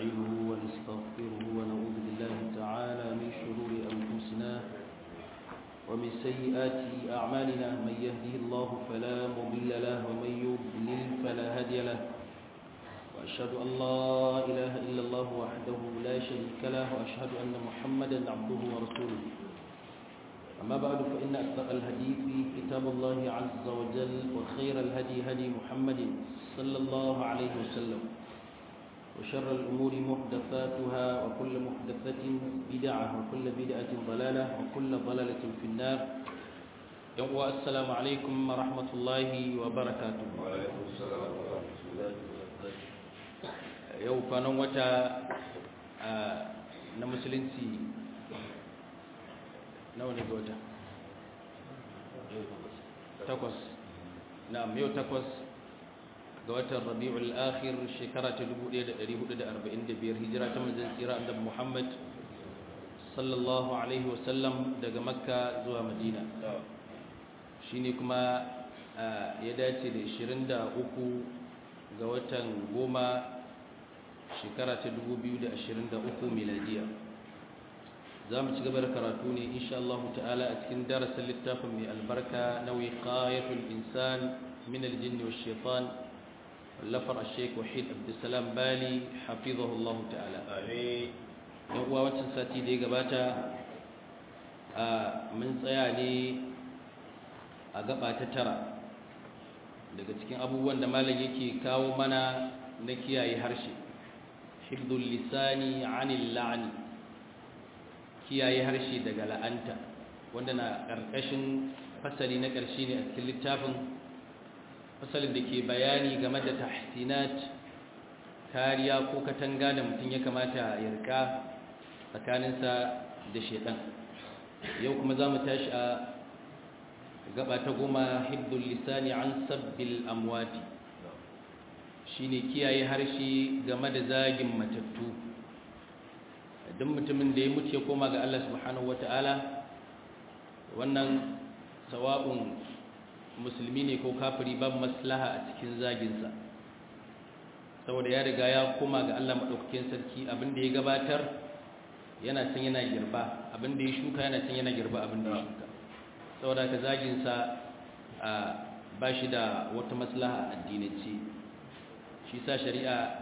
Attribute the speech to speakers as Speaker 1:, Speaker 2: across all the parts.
Speaker 1: ونستعينه ونستغفره ونعوذ بالله تعالى من شرور أنفسنا ومن سيئات أعمالنا من يهده الله فلا مضل له ومن يضلل فلا هادي له وأشهد أن لا إله إلا الله وحده لا شريك له وأشهد أن محمدا عبده ورسوله أما بعد فإن أصدق الحديث كتاب الله عز وجل وخير الهدي هدي محمد صلى الله عليه وسلم وشر الأمور محدثاتها وكل محدثة بدعة وكل بدعة ضلالة وكل ضلالة في النار يوم السلام عليكم ورحمة الله وبركاته
Speaker 2: وعليكم السلام ورحمة الله وبركاته
Speaker 1: yau kwanan wata na musulunci nawa ne ga wata takwas na yau takwas ga watan rabi'ul akhir shekara ta 1445 hijira ta manzon tsira annabi Muhammad sallallahu alaihi wasallam daga makka zuwa madina shine kuma ya dace da 23 ga watan goma shekara ta 2023 miladiya za mu ci gaba da karatu ne insha Allah ta'ala a cikin darasin littafin mai albarka na wiqayatul insan min aljinn wash shaitan wallafar al-sheikh wahid abdussalam bali hafizahu Allah ta'ala
Speaker 2: amin
Speaker 1: yan uwa wancan sati da ya gabata a mun tsaya ne a gaba ta tara daga cikin abubuwan da malam yake kawo mana na kiyaye harshe hibdul lisani anil la'ani kiyaye harshe daga la'anta wanda na ƙarƙashin fasali na ƙarshe ne a cikin littafin fasalin da ke bayani game da tahsinat kariya ko katanga da mutum ya kamata ya rika tsakaninsa da shedan yau kuma za mu tashi a gaba ta goma hibdul lisani an sabbil amwati shine kiyaye harshe game da zagin matattu duk mutumin da ya mutu ya koma ga Allah subhanahu wata'ala wannan sawa'un musulmi ne ko kafiri babu maslaha a cikin zaginsa saboda ya riga ya koma ga Allah maɗaukakin sarki abinda ya gabatar yana can yana girba abinda ya shuka yana can yana girba abinda ya shuka saboda ka zaginsa ba shi da wata maslaha a addinance shi sa shari'a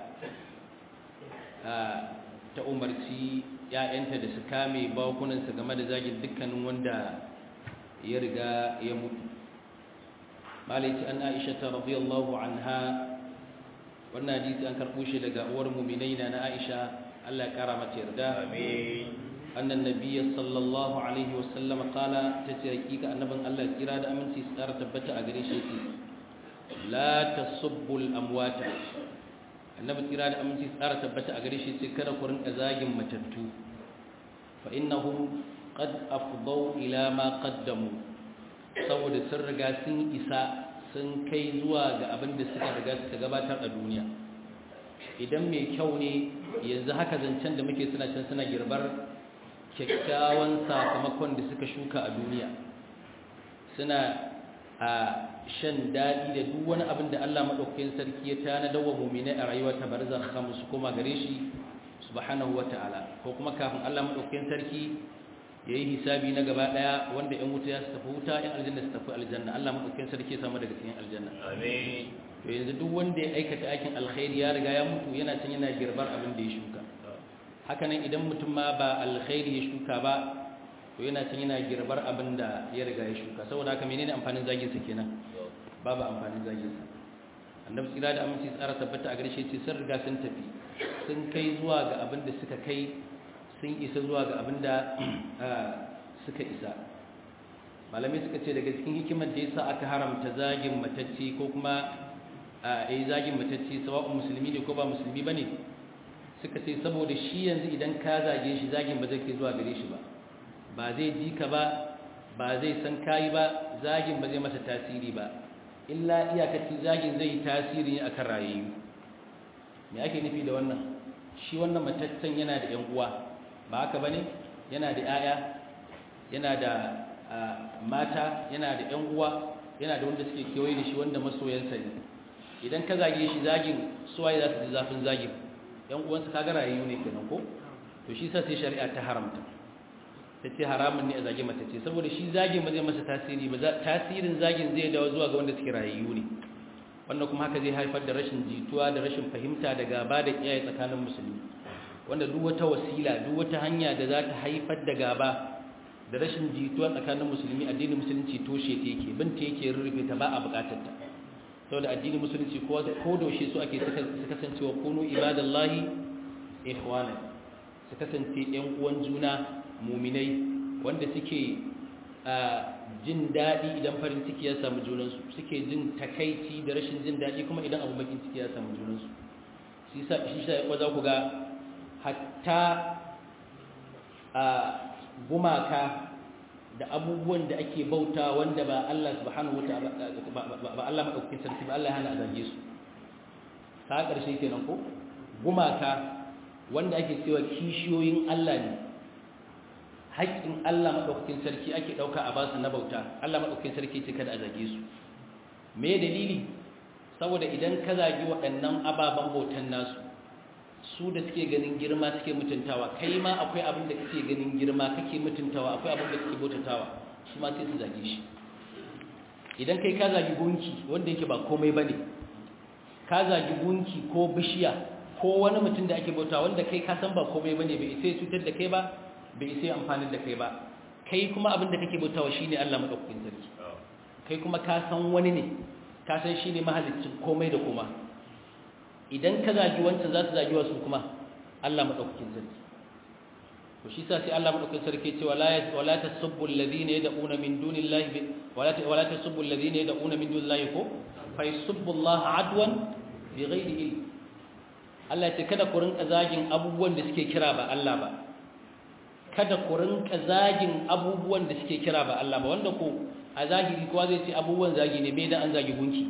Speaker 1: ta umarci ‘ya'yanta da su kame bakunansu game da zagin dukkanin wanda ya riga ya mutu malaiti an aisha ta radiyallahu anha wannan hadisi an karɓo shi daga uwar muminai na aisha Allah ya kara mata yarda
Speaker 2: amin
Speaker 1: annan nabiyyi sallallahu alaihi wasallam qala tace hakika annabin Allah kira da aminci su tsara tabbata a gare shi la tasubbul amwata annabi kira da aminci tsara tabbata a gare shi sai kada ku rinka zagin matattu fa innahum qad afdaw ila ma qaddamu saboda sun riga sun isa sun kai zuwa ga abin da suka riga suka gabatar a duniya idan mai kyau ne yanzu haka zancen da muke suna can suna girbar kyakkyawan sakamakon da suka shuka a duniya suna a shan daɗi da duk wani abin da Allah maɗaukakin sarki ya tana dawa muminai a rayuwa ta barzakh su koma gare shi subhanahu wata'ala ko kuma kafin Allah maɗaukakin sarki ya yi hisabi na gaba ɗaya wanda ‘yan wuta ya su tafi wuta ‘yan aljanna su tafi aljanna Allah maɗaukakin sarki ya samu daga cikin aljanna
Speaker 2: amin
Speaker 1: to yanzu duk wanda ya aikata aikin alkhairi ya riga ya mutu yana can yana girbar abin da ya shuka hakanan idan mutum ma ba alkhairi ya shuka ba to yana can yana girbar abin da ya riga ya shuka saboda haka menene amfanin zagin sa kenan babu amfanin zagin sa annabi tsira da aminci tsara tabbata a garshe ce sun riga sun tafi sun kai zuwa ga abin da suka kai sun isa zuwa ga abin da suka isa malamai suka ce daga cikin hikimar da yasa aka haramta zagin matacce ko kuma a yi zagin matacce sawa'un musulmi ne ko ba musulmi bane suka ce saboda shi yanzu idan ka zage shi zagin ba zai kai zuwa gare shi ba ba zai ji ka ba ba zai san kayi ba zagin ba zai masa tasiri ba illa iyakacin zagin zai yi tasiri ne akan rayayyu me ake nufi da wannan shi wannan mataccen yana da yan uwa ba haka bane yana da 'ya'ya yana da mata yana da yan uwa yana da wanda suke kewaye da shi wanda masoyansa ne idan ka zage shi zagin suwaye za su ji zafin zagin yan uwansa kaga rayayyu ne kenan ko to shi sa sai shari'a ta haramta ta ce haramun ne a zage mace ce saboda shi zagin ba zai masa tasiri ba tasirin zagin zai dawo zuwa ga wanda suke rayayyu ne wannan kuma haka zai haifar da rashin jituwa da rashin fahimta da gaba da iyaye tsakanin musulmi wanda duk wata wasila duk wata hanya da za ta haifar da gaba da rashin jituwa tsakanin musulmi addinin musulunci toshe ta yake binta yake rurrufe ta ba a bukatar ta saboda addinin musulunci ko ko doshe su ake su kasance wa kunu ibadallahi ikhwana su kasance yan uwan juna muminai wanda suke jin daɗi idan farin ciki ya samu junansu suke jin takaici da rashin jin daɗi kuma idan abu bakin ciki ya samu junansu shi sa ya za ku ga hatta a gumaka da abubuwan da ake bauta wanda ba Allah subhanahu wa ta'ala ba Allah madaukakin sarki ba Allah ya hana a zage su ta ƙarshe kenan ko gumaka wanda ake cewa kishiyoyin Allah ne haƙƙin Allah maɗaukakin sarki ake ɗauka a basu na bauta Allah maɗaukakin sarki ce kada a zage su me dalili saboda idan ka zagi waɗannan ababen bautan nasu su da suke ganin girma suke mutuntawa kai ma akwai abin da kake ganin girma kake mutuntawa akwai abin da kake bautatawa su ma sai su zage shi idan kai ka zagi gunki wanda yake ba komai bane ka zagi gunki ko bishiya ko wani mutum da ake bauta wanda kai ka san ba komai bane bai sai cutar da kai ba bai sai amfani da kai ba kai kuma abin da kake bautawa shine Allah madaukakin sarki kai kuma ka san wani ne ka san shine mahaliccin komai da kuma idan ka zagi wancan za su zagi wasu kuma Allah madaukakin sarki to shi sa sai Allah madaukakin sarki ce wala wala tasubbu alladhina yad'una min dunillahi wala wala tasubbu alladhina yad'una min dunillahi ko fa yasubbu Allah adwan bighairi ilm Allah ya ce kada ku rinka zagin abubuwan da suke kira ba Allah ba kada ku rinka zagin abubuwan da suke kira ba Allah ba wanda ko a zahiri kowa zai ce abubuwan zagi ne bai da an zagi gunki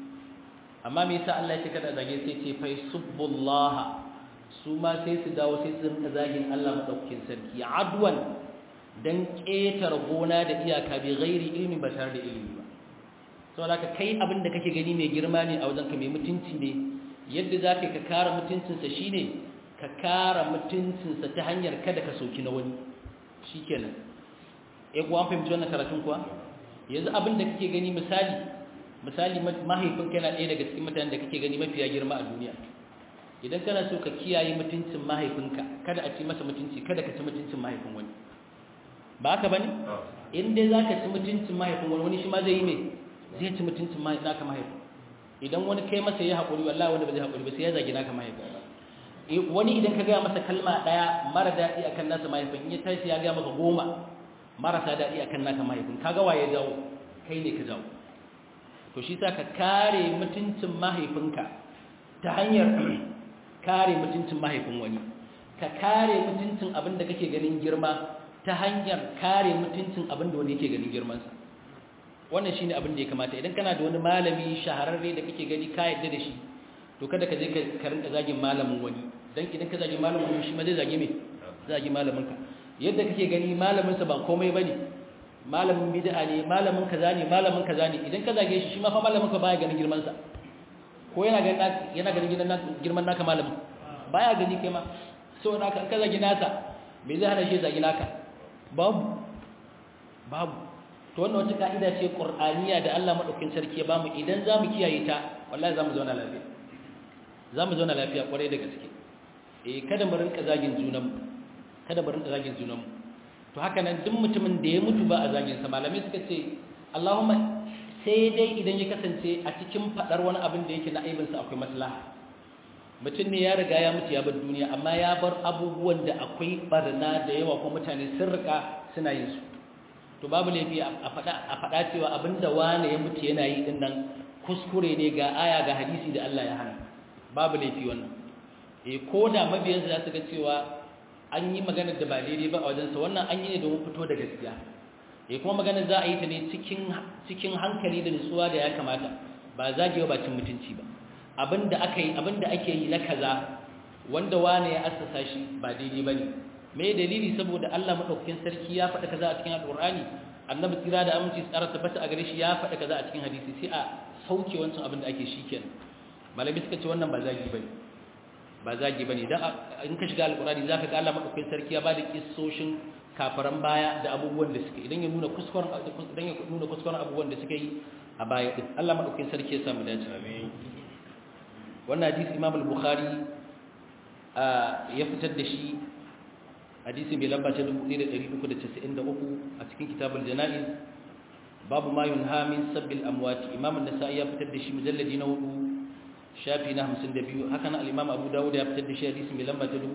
Speaker 1: amma me yasa Allah ya ce kada zage sai ce fa subbullaha su ma sai su dawo sai su rinka zagin Allah madaukakin sarki adwan dan ketar gona da iyaka bi ghairi ilmi ba tare da ilimi ba saboda ka kai abin da kake gani mai girma ne a wajen ka mai mutunci ne yadda zaka ka kare mutuncinsa shine ka kara mutuncinsa ta hanyar kada ka soki na wani shi kenan ya kuwa an fahimci wannan karatun kuwa yanzu abin da kake gani misali misali mahaifinka yana ɗaya daga cikin mutanen da kake gani mafiya girma a duniya idan kana so ka kiyaye mutuncin mahaifinka kada a ci masa mutunci kada ka ci mutuncin mahaifin wani ba haka bane in dai zaka ci mutuncin mahaifin wani wani shi ma zai yi me zai ci mutuncin naka mahaifin idan wani kai masa ya haƙuri wallahi wanda ba zai haƙuri ba sai ya zagi naka mahaifin wani idan ka gaya masa kalma ɗaya mara daɗi akan nasa mahaifin in ya tashi ya gaya maka goma marasa daɗi akan naka mahaifin kaga waye jawo kai ne ka jawo to shi sa ka kare mutuncin mahaifinka ta hanyar kare mutuncin mahaifin wani ka kare mutuncin abin da kake ganin girma ta hanyar kare mutuncin abin da wani yake ganin girmansa wannan shine abin da ya kamata idan kana da wani malami shahararre da kake gani ka yadda da shi to kada ka je ka rinka zagin malamin wani dan idan ka zagi malamin wani shi ma zai zage me zagi malamin ka yadda kake gani malamin sa ba komai bane malamin bid'a ne malamin kaza ne malamin kaza ne idan ka zage shi shi ma fa malamin ka baya ganin girman sa ko yana ganin yana ganin girman girman naka malamin baya gani kai ma so naka ka zagi nasa me zai hana shi zagi naka babu babu to wannan wata ka'ida ce qur'aniya da Allah madaukakin sarki ya bamu idan zamu kiyaye ta wallahi zamu zauna lafiya zamu zauna lafiya kwarai da gaske eh kada mu rinka zagin junanmu kada mu rinka zagin junanmu to haka nan duk mutumin da ya mutu ba a zagin sa malamai suka ce Allahumma sai dai idan ya kasance a cikin fadar wani abin da yake na aibin sa akwai maslaha mutum ne ya riga ya mutu ya bar duniya amma ya bar abubuwan da akwai barna da yawa ko mutane sun rika suna yin su to babu laifi a faɗa a faɗa cewa abinda wani ya mutu yana yi din nan kuskure ne ga aya ga hadisi da Allah ya hana babu laifi wannan eh ko da mabiyan za su ga cewa an yi magana da ba daidai ba a wajen sa wannan an yi ne domin fito da gaskiya eh kuma magana za a yi ta ne cikin cikin hankali da nutsuwa da ya kamata ba zagewa ba cin mutunci ba abinda aka yi abinda ake yi na kaza wanda wani ya assasa shi ba daidai bane me dalili saboda Allah madaukakin sarki ya faɗa kaza a cikin alqur'ani annabi tsira da aminci tsara tabbata a gare shi ya faɗa kaza a cikin hadisi sai a sauke wancan abin da ake shikenan malami suka ce wannan ba zagi bane ba zagi bane dan in ka shiga alqur'ani zaka ga Allah madaukakin sarki ya bada kissoshin kafaran baya da abubuwan da suke idan ya nuna kuskuren idan ya nuna kuskuren abubuwan da suke yi a baya din Allah madaukakin sarki ya samu dace
Speaker 2: amin
Speaker 1: wannan hadisi Imam al-Bukhari ya fitar da shi hadisi mai lamba ta 1393 a cikin kitabul janaiz babu ma yunha min sabbil amwat Imam an-Nasa'i ya fitar da shi mujalladi na 4 shafi na 52 haka nan al-Imam Abu Dawud ya fitar da shi hadisi mai lamba ta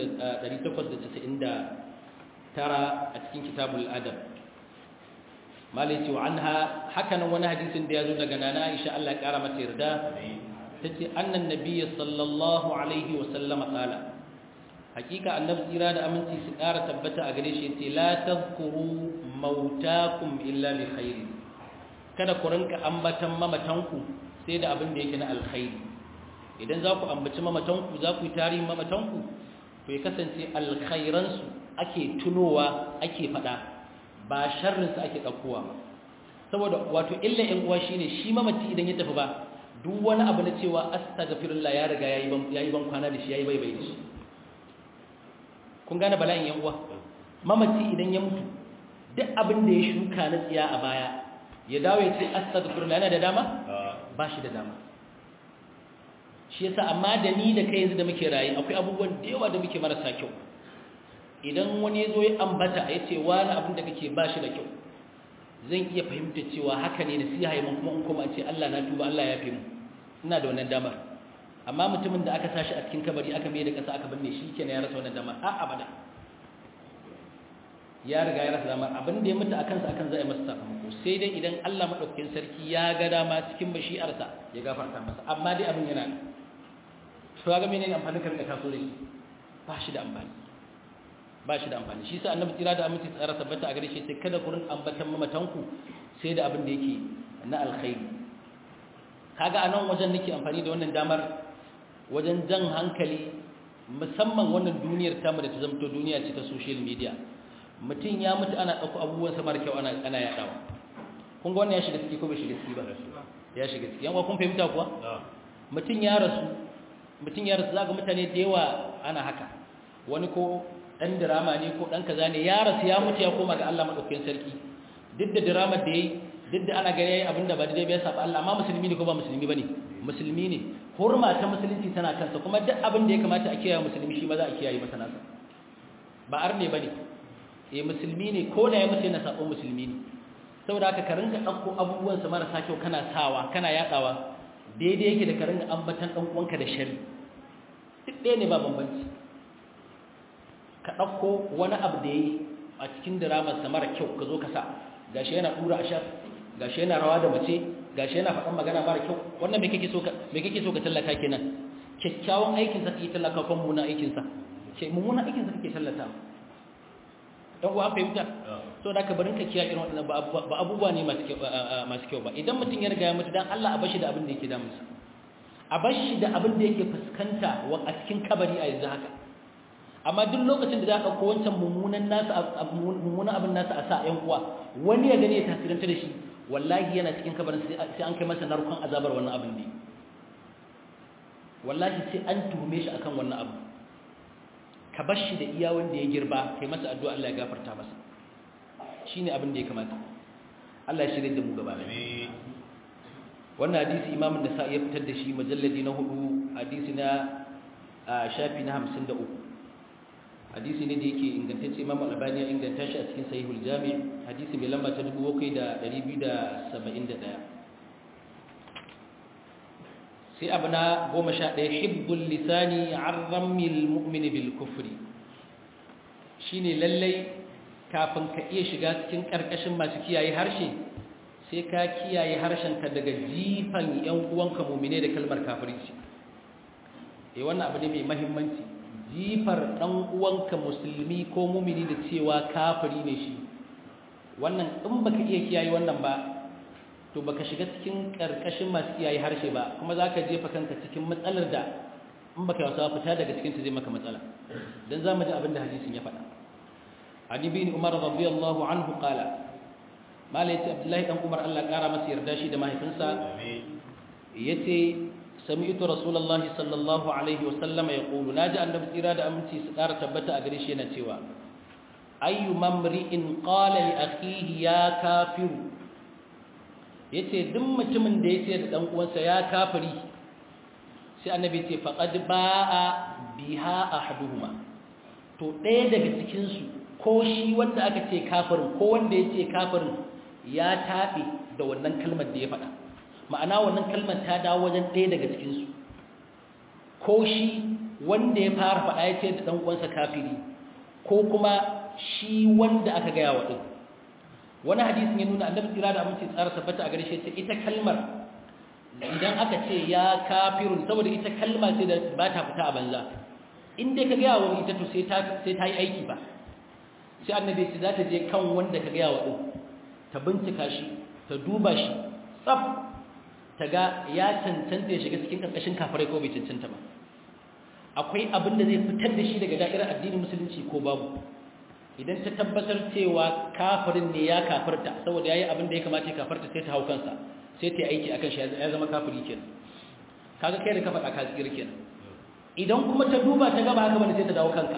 Speaker 1: 4899 a cikin kitabul adab malai ce wa anha haka nan wani hadisin da ya zo daga nana Aisha Allah ya kara mata yarda tace annan nabiyyi sallallahu alaihi wa sallama qala hakika annabi tsira da aminci su kara tabbata a gare shi yace la tadhkuru mautakum illa bi khair kada ku rinka ambatan mamatanku sai da abin da yake na alkhairi idan za ku ambaci mamatanku za ku yi tarihin mamatanku to ya kasance alkhairansu ake tunowa ake fada ba sharrinsu ake ɗaukowa ba saboda wato illa ‘yan uwa shine shi mamaci idan ya tafi ba duk wani abu na cewa astaghfirullah ya riga ya yi ban kwana da shi ya yi bai bai da shi kun gane bala'in ‘yan uwa mamaci idan ya mutu duk abin da ya shuka na tsiya a baya ya dawo ya ce astaghfirullah yana da dama ba shi da dama shi yasa amma da ni da kai yanzu da muke rayu akwai abubuwan da yawa da muke marasa kyau idan wani ya zo ya ambata ya ce wani abin da kake ba shi da kyau zan iya fahimta cewa haka ne da siya haimun kuma in kuma ce Allah na tuba Allah ya fi mu ina da wannan damar amma mutumin da aka sashi a cikin kabari aka mai da ƙasa aka binne shi kenan ya rasa wannan damar a abada ya riga ya rasa damar abin da ya mutu akan sa akan za a yi masa sakamako sai dai idan Allah madaukakin sarki ya ga dama cikin bashi'arsa ya gafarta masa amma dai abin yana to ga menene amfanin ka rika taso da shi ba shi da amfani ba shi da amfani shi sa annabi tira da aminci tsara tabbata a gare shi sai kada ku rin ambatan mamatanku sai da abin da yake na alkhairi kaga anan wajen nake amfani da wannan damar wajen jan hankali musamman wannan duniyar tamu da ta zamto duniya ce ta social media mutum ya mutu ana ɗauko abubuwan samar kyau ana ana yaɗawa kun ga wannan ya shiga ciki ko bai shiga ciki ba ya shiga ciki yan kun fahimta kuwa mutum ya rasu mutum ya rasu zaka mutane da yawa ana haka wani ko dan drama ne ko dan kaza ne ya rasu ya mutu ya koma ga Allah madaukakin sarki duk da drama da yayi duk da ana gani yayi abinda ba daidai ba ya saba Allah amma musulmi ne ko ba musulmi bane musulmi ne hurma ta musulunci tana kansa kuma duk abin da ya kamata a kiyaye musulmi shi ma za a kiyaye masa nasa ba arne bane eh musulmi ne ko da ya mutu yana sabon musulmi ne saboda haka ka rinka dauko abubuwan sa marasa kyau kana sawa kana yadawa daidai yake da ka rinka ambatan dan uwanka da shari duk ɗaya ne ba bambanci ka ɗauko wani abu da ya yi a cikin diramarsa mara kyau ka zo ka sa gashi yana ɗura a shar gashi yana rawa da mace gashi yana faɗan magana mara kyau wannan me kake so ka me kake so ka tallata kenan kyakkyawan aikin sa kake tallata ko mummuna aikin sa ce mummuna aikin sa kake tallata dan uwa fahimta so da ka barin ka kiyaye irin wannan ba abubuwa ne masu kyau masu kyau ba idan mutum ya riga ya mutu dan Allah a bashi da abin da yake damunsa a bashi da abin da yake fuskanta a cikin kabari a yanzu haka amma duk lokacin da za ka ɗauko wancan mummunan nasa mummunan abin nasa a sa ‘yan uwa wani ya gani ya tasiranta da shi wallahi yana cikin kabarin sai an kai masa narkon azabar wannan abin ne wallahi sai an tuhume shi akan wannan abu ka bar shi da iya wanda ya girba kai masa addu'a Allah ya gafarta masa shine abin da ya kamata Allah ya shirye da mu gaba wannan hadisi imamun nasa'i ya fitar da shi majalladi na hudu hadisi na shafi na hamsin da uku hadisi ne da yake ingantacce imam al-albani ya inganta shi a cikin sahihul jami' hadisi mai lamba ta 7271 sai abu na 11 hibbul lisani arramil mu'mini bil kufri shine lallai kafin ka iya shiga cikin karkashin masu kiyaye harshe sai ka kiyaye harshenka daga jifan yan uwanka mu'mine da kalmar kafirci eh wannan abu ne mai muhimmanci jifar ɗan uwanka musulmi ko mumini da cewa kafiri ne shi wannan in baka iya kiyaye wannan ba to baka shiga cikin karkashin masu kiyaye harshe ba kuma zaka jefa kanka cikin matsalar da in baka wasa fita daga cikin ta zai maka matsala dan zamu ji abin da hadisin ya faɗa Ali bin Umar radiyallahu anhu qala malai ce Abdullahi dan Umar Allah kara masa yarda shi da mahaifinsa yace sami'tu rasulullahi sallallahu alaihi wasallam yaqulu naji annabi tsira da aminci su ƙara tabbata a gare shi yana cewa ayyu mamri'in qala li akhihi ya kafiru yace duk mutumin da yace da dan uwansa ya kafiri sai annabi ce faqad ba'a biha ahaduhuma to ɗaya daga cikin su ko shi wanda aka ce kafirin ko wanda yace kafirin ya tabe da wannan kalmar da ya faɗa ma'ana wannan kalmar ta dawo wajen ɗaya daga cikin su ko shi wanda ya fara faɗa yace da dan uwansa kafiri ko kuma shi wanda aka gaya wa din wani hadisin ya nuna annabi tsira da aminci tsara tabbata a gare shi ce ita kalmar idan aka ce ya kafirun saboda ita kalma ce da ba ta fita a banza in dai ka gaya wa ita to sai ta sai ta yi aiki ba sai annabi ce za ta je kan wanda ka gaya wa din ta bincika shi ta duba shi tsaf ta ga ya cancanta ya shiga cikin karkashin kafirai ko bai cancanta ba akwai abin da zai fitar da shi daga da'irar addinin musulunci ko babu idan ta tabbatar cewa kafirin ne ya kafirta saboda yayi abin da ya kamata ya kafirta sai ta hau kansa sai ta aiki akan shi ya zama kafiri kenan kaga kai da ka faɗa ka tsira kenan idan kuma ta duba ta gaba haka bane sai ta dawo kanka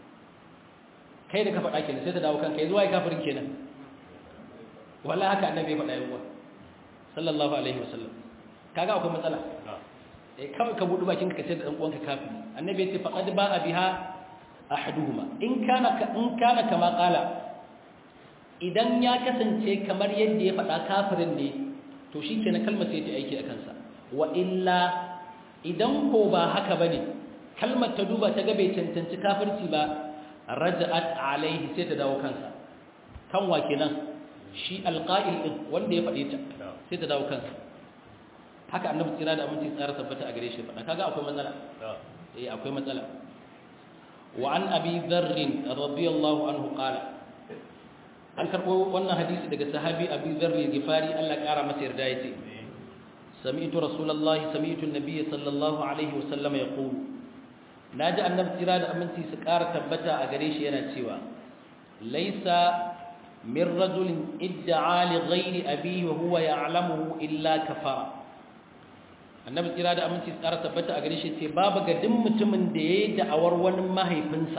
Speaker 1: kai da ka faɗa kenan sai ta dawo kanka yanzu wai kafirin kenan wallahi haka annabi ya faɗa yawa sallallahu alaihi wasallam kaga akwai matsala eh kawai ka budu bakin ka ce da dan uwanka kafiri annabi ya ce faqad ba'a biha ahaduhuma in kana in kana kama qala idan ya kasance kamar yadda ya faɗa kafirin ne to shikenan kalmar sai ta aiki akan sa wa illa idan ko ba haka bane kalmar ta duba ta ga bai cancanci kafirci ba raja'at alaihi sai ta dawo kansa kan wa kenan shi alqa'il din wanda ya faɗe ta sai ta dawo kansa haka annabi tsira da aminci tsara tabbata a gare shi faɗa kaga akwai matsala eh akwai matsala وعن أبي ذر رضي الله عنه قال an karɓo wannan hadisi daga sahabi abi zarri gifari Allah ƙara masa yarda yace sami'tu rasulullahi sami'tu an-nabiy sallallahu alaihi wasallam yaqulu naji annabi tira da aminci su ƙara tabbata a gare shi yana cewa laisa min rajulin idda'a li ghairi abihi wa huwa ya'lamuhu illa kafara annabi tsira da aminci tsara tabbata a gare shi ce babu ga duk mutumin da ya yi da'awar wani mahaifinsa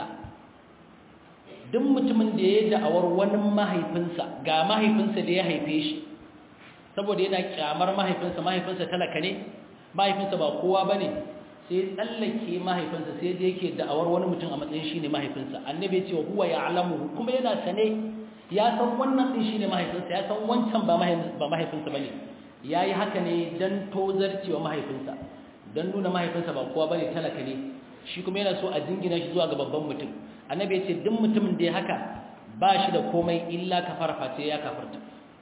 Speaker 1: duk mutumin da ya yi da'awar wani mahaifinsa ga mahaifinsa da ya haife shi saboda yana kyamar mahaifinsa mahaifinsa talaka ne mahaifinsa ba kowa ba ne sai tsallake mahaifinsa sai da yake da'awar wani mutum a matsayin shi ne mahaifinsa annabi ya ce wa huwa ya alamu kuma yana sane ya san wannan ɗin shi ne mahaifinsa ya san wancan ba mahaifinsa ba ne ya yi haka ne don tozarci wa mahaifinsa don nuna mahaifinsa ba kowa bane talaka ne shi kuma yana so a jingina shi zuwa ga babban mutum annabi ya ce duk mutumin da ya haka ba shi da komai illa kafar face ya kafarta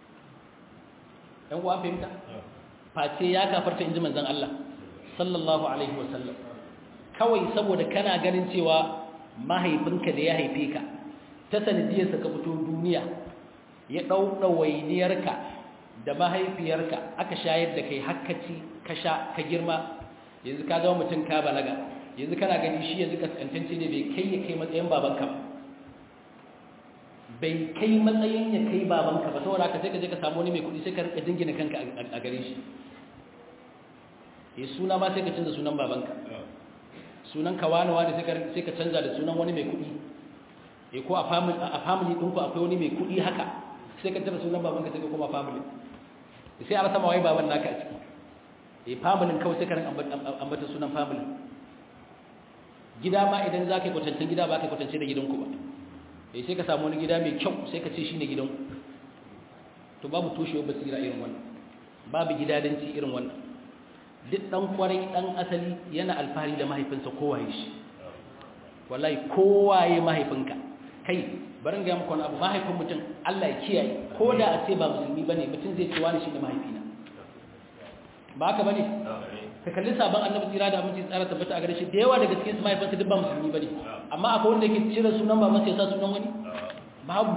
Speaker 1: ɗan uwa fahimta face ya kafarta in ji manzon Allah sallallahu alaihi wasallam kawai saboda kana ganin cewa mahaifinka da ya haife ka ta sanadiyarsa ka fito duniya ya ɗau ɗawainiyarka da mahaifiyarka aka shayar da kai hakkaci ka sha ka girma yanzu ka zama mutum ka balaga yanzu kana gani shi yanzu kaskantance ne bai kai ya kai matsayin babanka ba bai kai matsayin ya kai babanka ba saboda ka sai ka je ka samu wani mai kuɗi sai ka rika jingina kanka a gare shi ya suna ma sai ka canza sunan babanka sunan ka wani wani sai ka canza da sunan wani mai kuɗi ya ko a family ɗinku akwai wani mai kuɗi haka sai ka canza sunan babanka sai ka koma family sai a rasa mawai baban naka a ciki eh familin kawai sai ka rin ambata sunan family gida ma idan za ka yi kwatancin gida ba ka yi kwatance da gidanku ba eh sai ka samu wani gida mai kyau sai ka ce shi ne gidanku to babu toshewar basira irin wannan babu gidadanci irin wannan duk dan kwarai dan asali yana alfahari da mahaifinsa kowaye shi wallahi kowaye mahaifinka kai barin ga muku wani abu mahaifin mutum Allah ya kiyaye ko da a ce ba musulmi bane mutum zai ce wani shine mahaifina ba haka bane ka kalli sabon annabi tsira da aminci tsara tabbata a gare shi da yawa daga cikin mahaifansa duk ba musulmi bane amma akwai wanda yake cire sunan baban sai ya sa sunan wani babu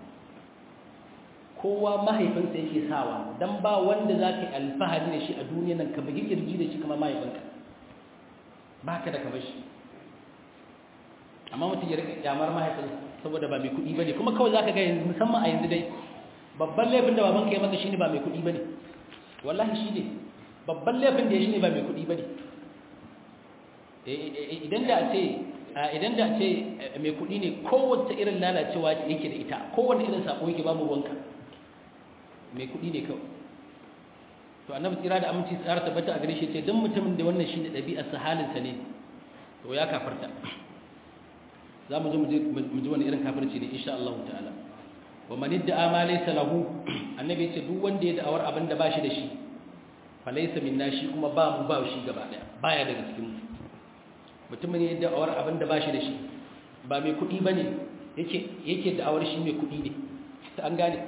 Speaker 1: kowa mahaifinsa yake sawa dan ba wanda zaka yi alfahari da shi a duniyar nan ka bugi kirji da shi kamar mahaifinka baka da kamar shi amma mutum ya rika kyamar mahaifinsa saboda ba mai kuɗi bane kuma kawai zaka ga yanzu musamman a yanzu dai babban laifin da babanka ya maka shine ba mai kuɗi bane wallahi shine babban laifin da ya shine ba mai kuɗi bane idan da ce idan da ce mai kuɗi ne kowace irin lalacewa yake da ita kowane irin sako yake babu ruwanka mai kuɗi ne kawai to annabi tsira da aminci tsara tabbata a gare shi ce don mutumin da wannan shine ɗabi'ar sa halinsa ne to ya kafarta za mu zo mu ji wani irin kafirci ne insha Allah ta'ala wa man idda ma laysa lahu annabi ya ce duk wanda ya da'awar abin da ba shi da shi fa laysa minna shi kuma ba mu ba shi gaba daya baya daga cikin mu mutumin ya da'awar abin da ba shi da shi ba mai kuɗi bane yake yake da'awar shi mai kuɗi ne an gane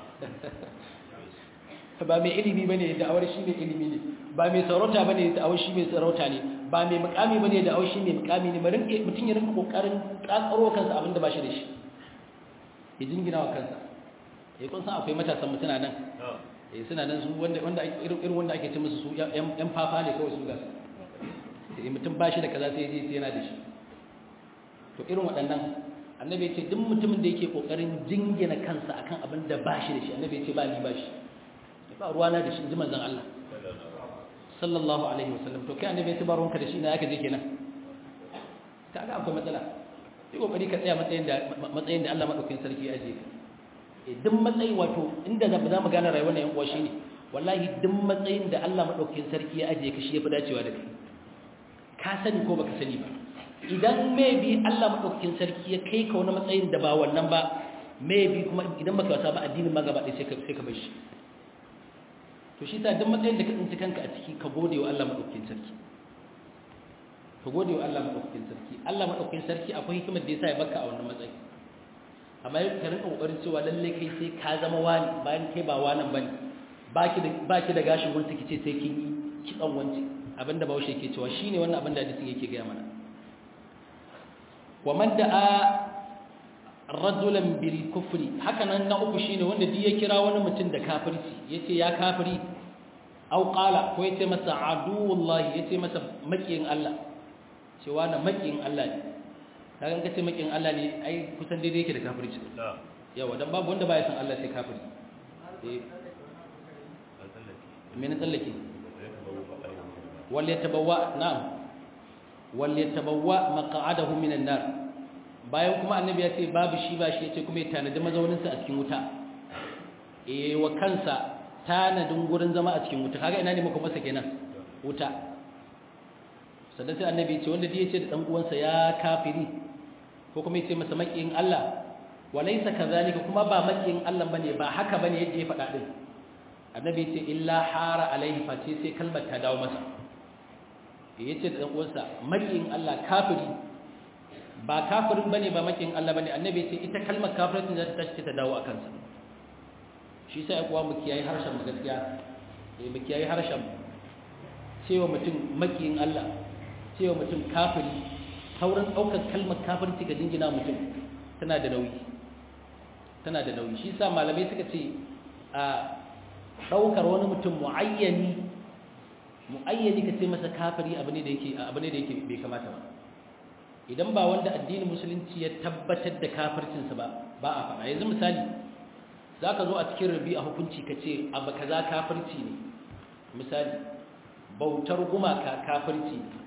Speaker 1: ba mai ilimi bane da awar shi mai ilimi ne ba mai sarauta bane da awar shi mai sarauta ne ba mai mukami bane da awar shi mai mukami ne bari mutum ya rinka kokarin kakaro kansa abin da ba shi da shi ya jingina wa kansa eh kun san akwai matasan mutuna nan eh suna nan su wanda wanda irin wanda ake ce musu su yan fafa ne kawai su ga eh mutum ba shi da kaza sai ya yana da shi to irin waɗannan annabi ya ce duk mutumin da yake kokarin jingina kansa akan abin da ba shi da shi annabi ya ce ba ni ba shi ba ruwana da shi ji manzan Allah sallallahu alaihi wasallam to kai annabi ya tuba ruwanka da shi na yaka je kenan kaga akwai matsala sai kokari ka tsaya matsayin da matsayin da Allah madaukakin sarki ya aje ka duk matsayi wato inda za mu gane rayuwar nan yan uwa shine wallahi duk matsayin da Allah madaukakin sarki ya aje ka shi yafi dacewa da kai ka sani ko baka sani ba idan maybe Allah madaukakin sarki ya kai ka wani matsayin da ba wannan ba maybe kuma idan baka wasa ba addinin ma gaba ɗaya sai ka sai ka bar shi to shi sa duk matsayin da ka tsinci kanka a ciki ka gode wa Allah madaukakin sarki ka gode wa Allah madaukakin sarki Allah madaukakin sarki akwai hikimar da yasa ya baka a wannan matsayi amma ka rinka kokarin cewa lalle kai sai ka zama wani bayan kai ba wanan bane baki da baki da gashin wanda kice sai kin yi kitsan wanci abinda Bahaushe yake cewa shine wannan abin da hadisin yake ga mana wa man da'a rajulan bil kufri haka nan na uku shine wanda duk ya kira wani mutum da kafirci yace ya kafiri au qala ko yace masa aduwallahi yace masa makiyin Allah cewa na makiyin Allah ne kaga kace makiyin Allah ne ai kusan daidai yake da kafirci yawa dan babu wanda baya san Allah sai kafiri eh me ne tsallake wal yatabawwa na'am wal yatabawwa maq'adahu minan nar bayan kuma annabi ya ce babu shi ba shi ya ce kuma ya tanadi mazauninsa a cikin wuta eh wa kansa tanadin gurin zama a cikin wuta kaga ina ne muka masa kenan wuta sannan sai annabi ya ce wanda ya ce da dan uwansa ya kafiri ko kuma ya ce masa makiyin Allah walaysa kadhalika kuma ba makiyin Allah bane ba haka bane yadda ya faɗa din annabi ya ce illa hara alaihi fati sai kalmar ta dawo masa ya ce da dan uwansa makiyin Allah kafiri ba kafirin bane ba makin Allah bane annabi ce ita kalmar kafirin za ta tashi ta dawo a kansa shi sai kuwa mu kiyaye harshen mu gaskiya eh mu kiyaye harshen cewa mutum makiyin Allah cewa mutum kafiri sauran daukar kalmar kafirci ga dingina mutum tana da nauyi tana da nauyi shi sa malamai suka ce a daukar wani mutum muayyani muayyani ka ce masa kafiri abu ne da yake abu ne da yake bai kamata ba idan ba wanda addinin musulunci ya tabbatar da kafircinsa ba ba a faɗa yanzu misali za ka zo a cikin rabi a hukunci ka ce abu kaza kafirci ne misali bautar gumaka kafirci ne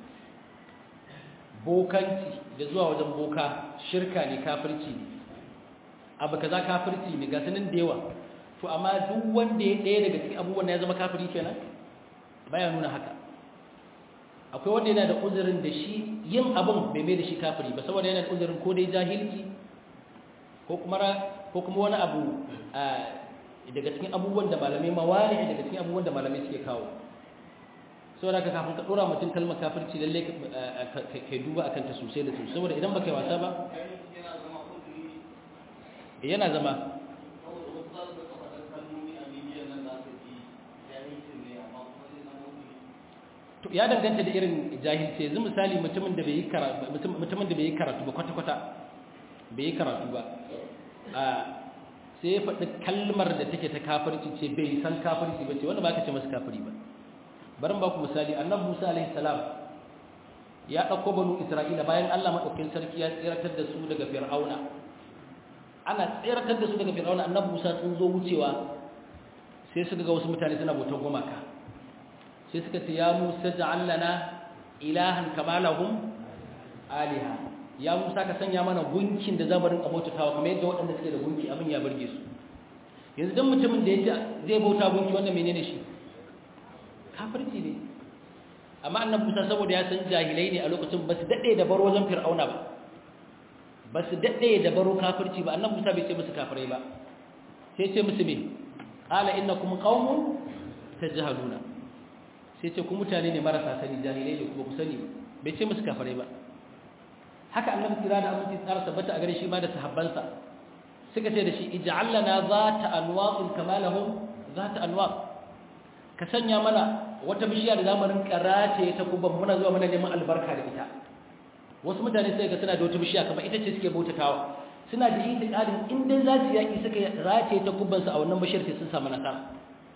Speaker 1: bokanci da zuwa wajen boka shirka ne kafirci ne abu kaza kafirci ne ga sanin da yawa to amma duk wanda ya ɗaya daga cikin abubuwan ya zama kafiri kenan baya nuna haka akwai wanda yana da uzurin da shi yin abin bai mai da shi kafiri ba saboda yana da uzurin ko dai jahilci ko kuma ko kuma wani abu daga cikin abubuwan da malamai mawani daga cikin abubuwan da malamai suke kawo saboda ka kafin ka dora mutum kalmar kafirci lalle ka duba akan ta sosai da sosai saboda idan baka yi wasa ba yana zama ya danganta da irin jahilci yanzu misali mutumin da bai yi karatu mutumin da bai yi karatu ba kwata kwata bai yi karatu ba a sai ya faɗi kalmar da take ta kafirci ce bai san kafirci ba ce wanda ba ka ce masa kafiri ba bari ba ku misali annabi Musa alaihi salam ya ɗauko banu Isra'ila bayan Allah madaukakin sarki ya tsiratar da su daga Fir'auna ana tsiratar da su daga Fir'auna annabi Musa sun zo wucewa sai suka ga wasu mutane suna bautar gumaka sai suka ce ya Musa ja'al lana ilahan kama lahum aliha ya Musa ka sanya mana gunkin da zamu rinka bautawa kamar yadda waɗanda suke da gunki abin ya burge su yanzu dan mutumin da yace zai bauta gunki wannan menene shi kafirci ne amma annabi Musa saboda ya san jahilai ne a lokacin ba su dade da baro wajen fir'auna ba ba su dade da baro kafirci ba annabi Musa bai ce musu kafirai ba sai ce musu me qala innakum qaumun tajhaluna sai ce ku mutane ne marasa sani jahilai ne kuma ku sani bai ce musu kafirai ba haka annabi kira da aminci tsara tabbata a gare shi ma da sahabbansa suka ce da shi ij'al lana zata anwa'in kama lahum zata anwa' ka sanya mana wata bishiya da zamu rinka rataye ta kuban muna zuwa muna neman albarka da ita wasu mutane sai ga suna da wata bishiya kamar ita ce suke bautatawa suna da itiqadin in dai za su yaki suka rataye ta kuban su a wannan bishiyar sai sun samu nasara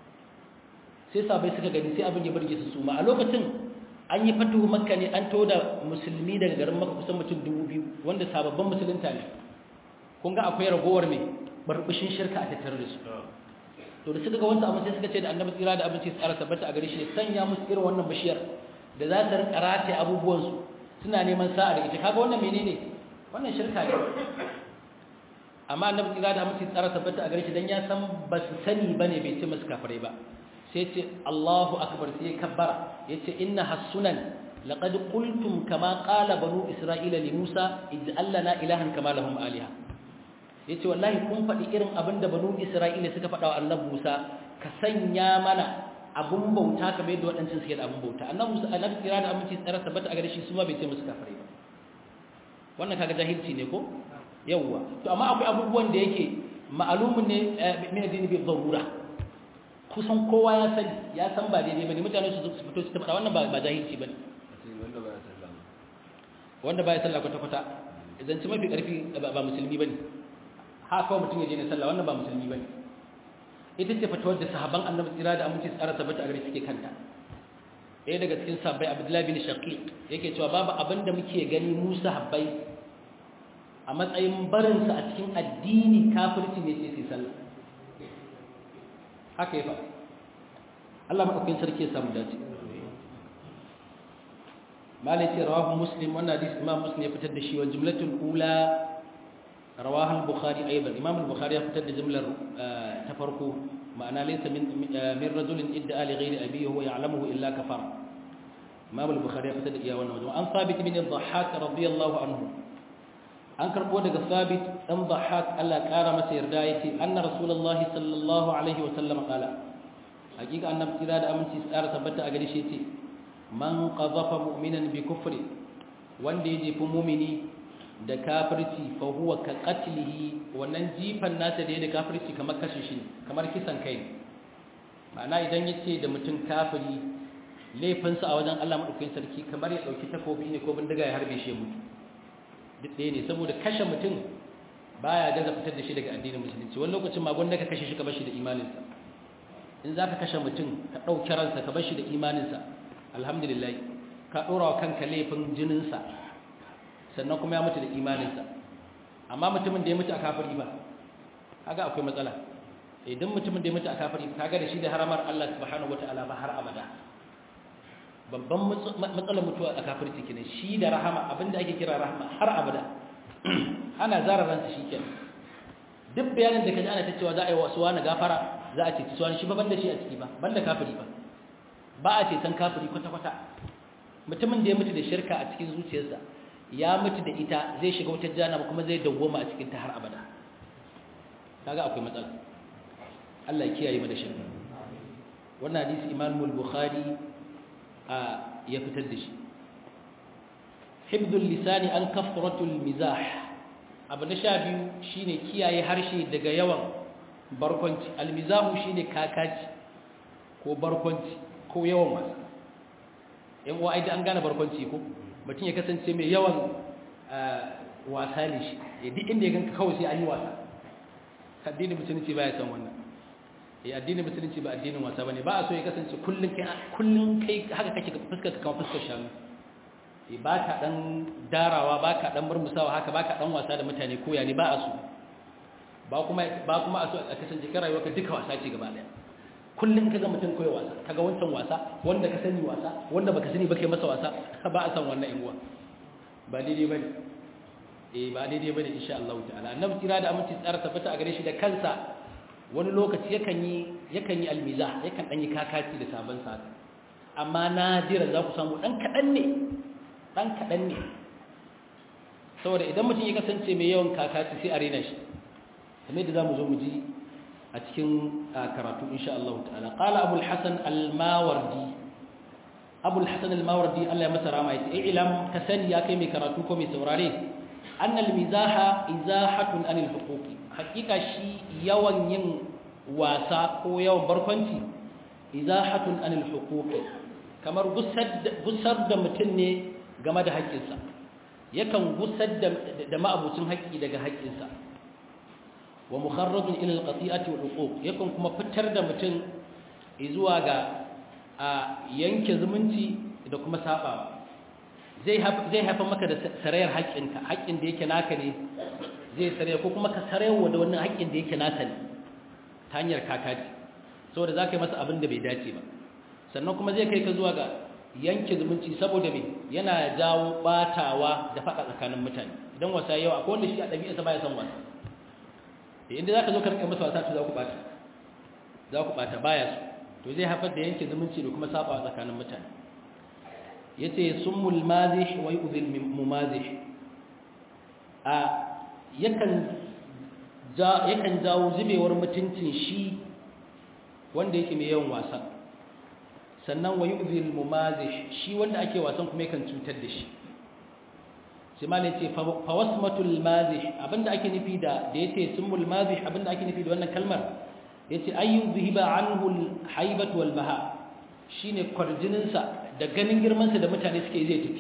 Speaker 1: sai sabai suka gani sai abin ya burge su suma a lokacin an yi fatuhu makka ne an toda musulmi daga garin makka kusan mutum dubu biyu wanda sababbin musulunta ne kun ga akwai ragowar mai barbushin shirka a tattare da su to da suka ga wanda amma sai suka ce da annabi tsira da abinci tsara tabbata a gare shi sanya musu irin wannan bishiyar da za ta rinka rataye abubuwan su suna neman sa'a da ita kaga wannan menene wannan shirka ne amma annabi tsira da abinci tsara tabbata a gare shi dan ya san ba su sani bane bai ce musu kafirai ba sai ce Allahu akbar sai kabbara yace inna hasunan laqad qultum kama qala banu isra'ila li Musa ij'al lana ilahan kama lahum aliha yace wallahi kun faɗi irin abin da banu isra'ila suka faɗa wa annabi Musa ka sanya mana abun bauta kamar yadda waɗancan suke da abun bauta annabi Musa annabi kira da aminci tsara tabbata a gare shi su ma bai ce musu kafare ba wannan kaga jahilci ne ko yawwa to amma akwai abubuwan da yake ma'alumun ne min addini bi darura kusan kowa ya sani ya san ba daidai bane mutane su su fito su tabbata wannan ba ba jahilci bane
Speaker 2: wanda baya sallah
Speaker 1: wanda baya sallah kwata kwata idan ci mafi karfi ba musulmi bane ha kawai mutum ya je ne sallah wannan ba musulmi bane ita ce fatawar da sahabban annabi tsira da aminci tsara tabbata a gare suke kanta ɗaya daga cikin sahabbai abdullahi bin shaqiq yake cewa babu abin da muke gani mu sahabbai a matsayin barinsa a cikin addini kafirci ne sai sai sallah haka ya faɗa Allah maɗaukin sarki ya samu dace malai ce rawahu muslim wannan hadisi imam muslim ya fitar da shi wa jumlatul ula rawahu al-bukhari aidan imam al-bukhari ya fitar da jumlar ta farko ma'ana laysa min min rajulin idda ali ghayri abihi huwa ya'lamuhu illa kafara imam al-bukhari ya fitar da iya wannan wajen an sabit bin al-dhahhak radiyallahu anhu an karbo daga sabit dan dhahhak Allah kara masa yarda yace anna rasulullahi sallallahu alaihi wa sallam qala hakika annabi kira da aminci tsara tabbata a gare shi yace man qadhafa mu'minan bi kufri wanda ya jefi mu'mini da kafirci fa huwa ka qatlihi wannan jifan nasa da ya da kafirci kamar kashe shi kamar kisan kai ma'ana idan yace da mutum kafiri laifinsa a wajen Allah madaukakin sarki kamar ya dauki takobi ne ko bindiga ya harbe shi ya mutu duk ɗaya ne saboda kashe mutum baya gaza fitar da shi daga addinin musulunci wani lokacin ma gwanda ka kashe shi ka bar shi da imaninsa in za ka kashe mutum ka ɗauki ransa ka bar shi da imaninsa alhamdulillah ka ɗora wa kanka laifin jininsa sannan kuma ya mutu da imaninsa amma mutumin da ya mutu a kafiri ba kaga akwai matsala idan mutumin da ya mutu a kafiri kaga da shi da haramar Allah subhanahu wataala ba har abada babban matsalar mutuwa a kafirci kenan shi da rahama abinda ake kira rahama har abada ana zara ransa shi kenan duk bayanin da kaji ana ta cewa za a yi wasu wani gafara za a ce ci wani shi ba banda shi a ciki ba banda kafiri ba ba a ce san kafiri kwata-kwata mutumin da ya mutu da shirka a cikin zuciyarsa ya mutu da ita zai shiga wutar jana kuma zai dawwama a cikin ta har abada kaga akwai matsala Allah ya kiyaye mu da shirka wannan hadisi Imam al-Bukhari ya fitar da shi hibdul lisani an kafratul mizah abu na sha biyu shine kiyaye harshe daga yawan barkwanci almizahu shine kakaci ko barkwanci ko yawan wasa yan uwa idan an gane barkwanci ko mutum ya kasance mai yawan wasa ne shi ya duk inda ya ganka kawai sai an yi wasa addinin musulunci ba ya san wannan ya addinin musulunci ba addinin wasa bane ba a so ya kasance kullun kai kullun kai haka kake fuskar ka kamar fuskar shanu eh ba ka dan darawa ba ka dan murmusawa haka ba ka dan wasa da mutane koya ne ba a so ba kuma ba kuma a so a kasance kai rayuwarka duka wasa ce gaba daya kullum kaga mutum kai wasa kaga wancan wasa wanda ka sani wasa wanda baka sani ba kai masa wasa ba a san wannan inguwa ba daidai bane eh ba daidai bane insha Allah ta'ala annabi kira da aminci tsara tabbata a gare shi da kansa wani lokaci yakan yi yakan yi almiza yakan dan yi kakaci da sabon sa amma nadira za ku samu dan kadan ne dan kadan ne saboda idan mutum ya kasance mai yawan kakaci sai a rena shi kamar yadda zamu zo mu ji a cikin karatu insha Allah ta'ala qala abul hasan al-mawardi abul hasan al-mawardi Allah ya masa rama yace ilam ka sani ya kai mai karatu ko mai saurare anna al-mizaha izahatun anil huquqi hakika shi yawan yin wasa ko yawan barkwanci izahatun anil huquqi kamar gusar da mutum ne game da haƙƙinsa yakan gusar da ma'abucin haƙƙi daga haƙƙinsa wa mukharrajun ila alqati'ati wal uquq yakan kuma fitar da mutum zuwa ga a yanke zumunci da kuma sabawa zai zai haifa maka da sarayar haƙƙinka haƙƙin da yake naka ne zai saraya ko kuma ka sarayarwa da wannan haƙƙin da yake naka ne ta hanyar kakaci saboda za ka yi masa abin da bai dace ba sannan kuma zai kai ka zuwa ga yanke zumunci saboda me yana jawo batawa da faɗa tsakanin mutane idan wasa yawa akwai wanda shi a ɗabi'arsa baya son wasa da inda za ka zo ka rika masa wasa to za ku bata za ku bata baya su to zai haifar da yanke zumunci da kuma sabawa tsakanin mutane yace summul mazih wa yu'dhil mumazih a yakan ja yakan jawo zubewar mutuncin shi wanda yake mai yawan wasa sannan wa yu'dhil mumazih shi wanda ake wasan kuma yakan cutar da shi sai ma ne ce fawasmatul mazih abinda ake nufi da da yace sumul mazih abinda ake nufi da wannan kalmar yace ayyu zihiba anhu al wal baha shine kwarjinin sa da ganin girman sa da mutane suke zai tafi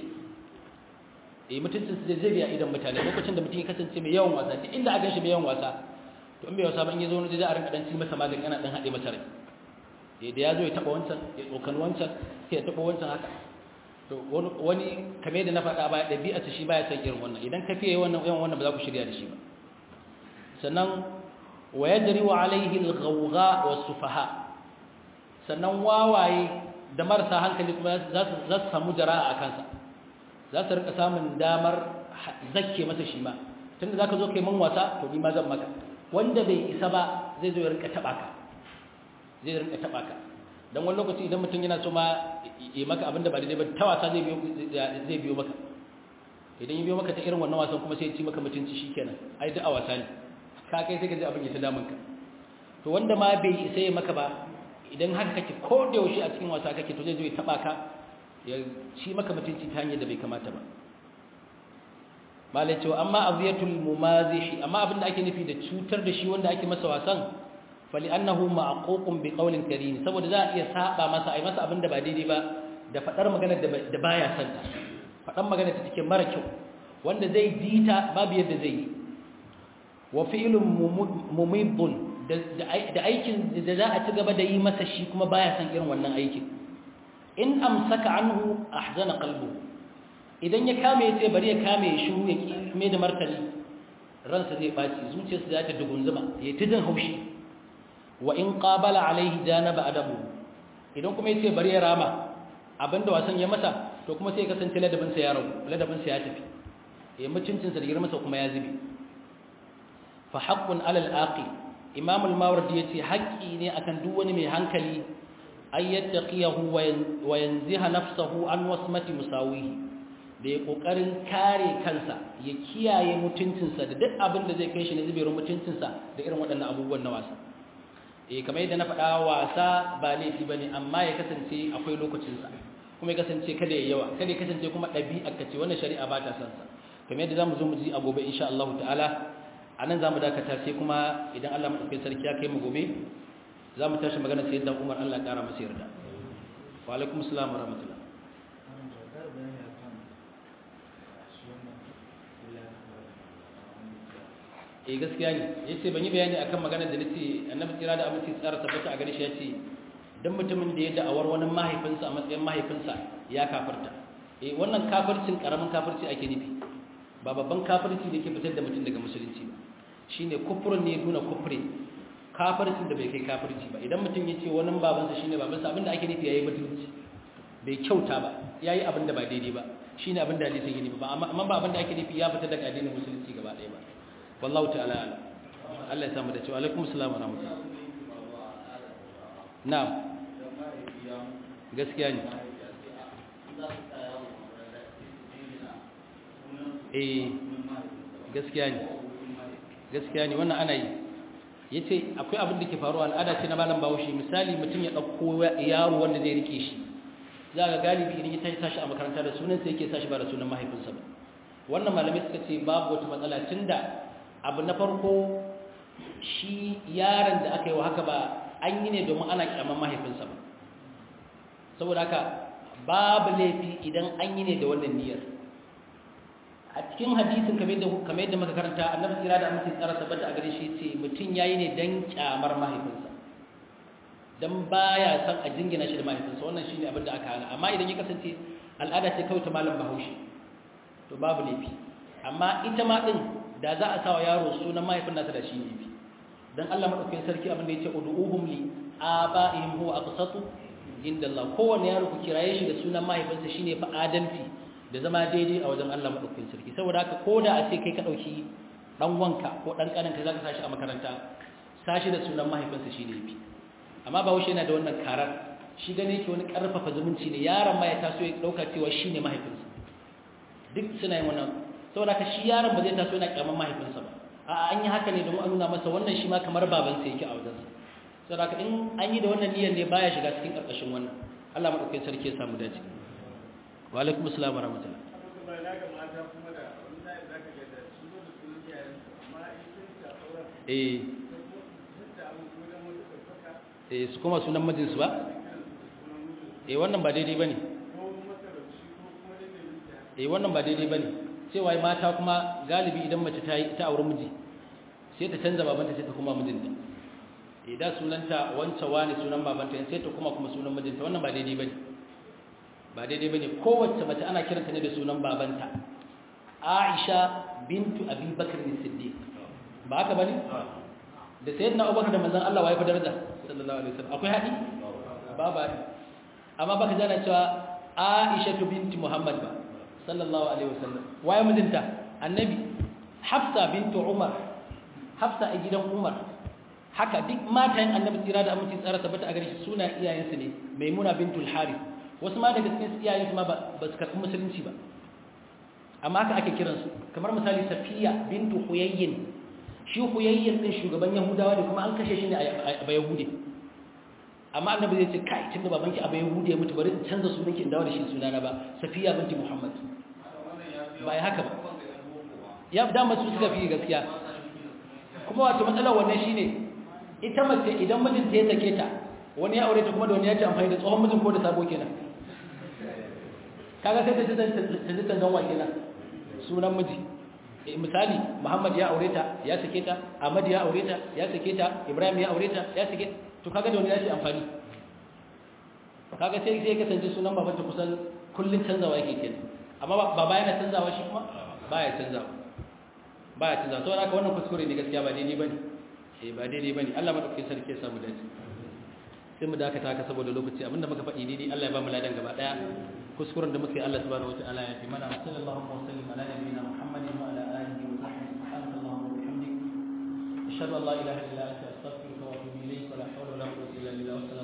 Speaker 1: eh mutuncin sa zai biya idan mutane lokacin da mutum ya kasance mai yawan wasa duk inda aka shi mai yawan wasa to in bai wasa ba in yazo wani da a rinka dan ci masa magani ana dan hade masa rai eh da yazo ya taba wancan ya tsokan wancan sai ya taba wancan haka to wani kame da na faɗa baya ɗabi'arsa shi baya san irin wannan idan ka fiye wannan yawan wannan ba za ku shirya da shi ba sannan wa yajri wa alaihi al-ghawgha was-sufaha sannan wawaye da marasa hankali kuma za su za su samu jara'a a kansa za su rika samun damar zakke masa shi ma tunda zaka zo kai mun wasa to ni ma zan maka wanda bai isa ba zai zo ya rika taba ka zai rika taba ka dan wani lokaci idan mutum yana so ma yi maka abinda ba daidai ba ta wasa zai biyo zai biyo maka idan ya biyo maka ta irin wannan wasan kuma sai ya ci maka mutunci shikenan ai duk a wasa ne ka kai sai ka ji abin ya ta damun ka to wanda ma bai isa ya maka ba idan haka kake ko da yaushe a cikin wasa kake to zai zo ya taba ka ya ci maka mutunci ta hanyar da bai kamata ba malai cewa amma aziyatul mumazih amma abin da ake nufi da cutar da shi wanda ake masa wasan fali annahu ma'ququn bi qawlin karim saboda za a iya saba masa ai masa abin da ba daidai ba da fadar magana da baya son ta fadan magana ta cikin mara kyau wanda zai dita babu yadda zai yi wa fi'lun mumibun da aikin da za a ci gaba da yi masa shi kuma baya son irin wannan aikin in amsaka anhu ahzana qalbuhu idan ya kame yace bari ya kame ya shiru ya kime da martani ransa zai baci zuciyarsa za ta dugunzuma ya ta jin haushi wa in qabala alaihi janaba adabu idan kuma yace bari ya rama abinda wasan ya masa to kuma sai ya kasance ladabin sa ya rabu ladabin sa ya tafi ya mutuncin sa da girman sa kuma ya zube fa haqqun ala al-aqi imam al-mawardi yace haƙƙi ne akan duk wani mai hankali ay yattaqiyahu wa yanziha nafsahu an wasmati musawihi da ya kokarin kare kansa ya kiyaye mutuncinsa da duk abin da zai kai shi ne zuberin mutuncinsa da irin waɗannan abubuwan na wasa eh kamar yadda na faɗa wasa ba laifi bane amma ya kasance akwai lokacinsa kuma ya kasance kada ya yawa kada ya kasance kuma ɗabi'a kace wannan shari'a ba ta son sa kamar yadda zamu zo mu ji a gobe insha Allah ta'ala anan zamu dakata sai kuma idan Allah madaukakin sarki ya kai mu gobe zamu tashi magana sai yadda Umar Allah ya kara masa yarda wa alaikum assalam wa rahmatullah eh gaskiya ne yace ban yi bayani akan maganar da nace annabi kira da aminci tsara tabbata a gare shi yace dan mutumin da ya da'awar wani mahaifinsa a matsayin mahaifinsa ya kafirta eh wannan kafircin karamin kafirci ake nufi ba babban kafirci da ke fitar da mutum daga musulunci ba shine kufrun ne duna kufri kafircin da bai kai kafirci ba idan mutum ya ce wani babansa shine babansa abinda ake nufi yayi mutunci bai kyauta ba yayi abin da ba daidai ba shine abin da hadisin yake ba amma ba abin da ake nufi ya fita daga addinin musulunci gaba ɗaya ba wallahu ta'ala ala Allah ya samu da cewa alaikum assalam wa rahmatullah na'am gaskiya ne eh gaskiya ne gaskiya ne wannan ana yi yace akwai abin da ke faruwa al'ada ce na malam Bahaushe misali mutum ya dauko yaro wanda zai rike shi za ga galibi idan ya tashi tashi a makaranta da sunan sa yake sashi ba da sunan mahaifinsa ba wannan malamai suka ce babu wata matsala tunda abu na farko shi yaron da aka yi wa haka ba an yi ne domin ana kyaman mahaifinsa ba saboda haka babu laifi idan an yi ne da wannan niyyar a cikin hadisin kamar yadda muka karanta annabi tsira da amince tsara tabbata a gare shi ce mutum yayi ne dan kyamar mahaifinsa dan baya san a jingina shi da mahaifinsa wannan shine abin da aka hana amma idan ya kasance al'ada ce kawai ta malam bahaushe to babu laifi amma ita ma din da za a sawa yaro sunan mahaifin nasa da shi ne fi dan Allah madaukakin sarki abin da yace ud'uhum li aba'ihim huwa aqsatu inda Allah kowanne yaro ku kiraye shi da sunan mahaifinsa shine fa adalci da zama daidai a wajen Allah madaukakin sarki saboda haka koda a ce kai ka dauki dan wanka ko dan kaninka zaka sashi a makaranta sashi da sunan mahaifinsa shine yafi amma ba wuce yana da wannan karar shi gane yake wani karfafa zumunci ne yaron ma ya taso ya dauka cewa shine mahaifinsa duk suna yin wannan saboda haka shi yaron ba zai taso yana kyaman mahaifinsa ba a'a an yi haka ne don a nuna masa wannan shi ma kamar babansa yake a wajensa saboda haka in an yi da wannan niyyar ne baya shiga cikin karkashin wannan Allah madaukakin sarki ya samu dace wa alaikum assalam wa rahmatullah eh eh su kuma sunan mijinsu ba eh wannan ba daidai bane eh wannan ba daidai bane cewa mata kuma galibi idan mace ta yi ta aure miji sai ta canza babanta sai ta kuma mijinta idan sunanta wancan wani sunan babanta sai ta kuma kuma sunan mijinta wannan ba daidai bane ba daidai bane kowace mace ana kiranta ne da sunan babanta Aisha bintu Abi Bakr as-Siddiq ba haka bane da sayyidina Abubakar da manzon Allah waye fa daraja sallallahu alaihi wasallam akwai hadi ba ba amma baka jana cewa Aisha binti Muhammad ba sallallahu alaihi wasallam waye mijinta annabi Hafsa bintu Umar Hafsa a gidan Umar haka duk matayen annabi tsira da aminci tsara tabbata a gare shi suna iyayensu ne Maimuna bintul Harith wasu ma daga cikin iyayensu ma ba su karɓi musulunci ba amma haka ake kiransu kamar misali Safiya bintu Huyayyin shi Huyayyin din shugaban Yahudawa da kuma an kashe shi ne a Bayahude amma annabi zai ce kai tunda babanki a Bayahude ya mutu bari in canza sunanki in dawo da shi sunana ba Safiya binti Muhammad ba ya haka ba ya dama su suka fi gaskiya kuma wato matsalar wannan shine ita mace idan mijinta ya sake ta wani ya aure ta kuma da wani ya ci amfani da tsohon mijin ko da sabo kenan kaga sai ta ji ta ji ta zanwa kenan sunan miji misali Muhammad ya aure ta ya sake ta Ahmad ya aure ta ya sake ta Ibrahim ya aure ta ya sake to kaga da wani ya ci amfani kaga sai sai kasance sunan babanta kusan kullun canzawa yake kenan amma baba yana canzawa shi kuma baya canzawa baya canzawa to haka wannan kuskure ne gaskiya ba daidai bane eh ba daidai bane Allah madaukakin sarki ya samu dace sai mu dakata haka saboda lokaci abinda muka faɗi daidai Allah ya ba mu ladan gaba daya kuskuren da muka yi Allah subhanahu wataala ya fi mana sallallahu alaihi wa sallam ala nabiyina muhammadin wa ala alihi wa sahbihi subhanallahi wa bihamdihi ashhadu an la ilaha illa anta astaghfiruka wa atubu ilayk wa la hawla wa la quwwata illa billah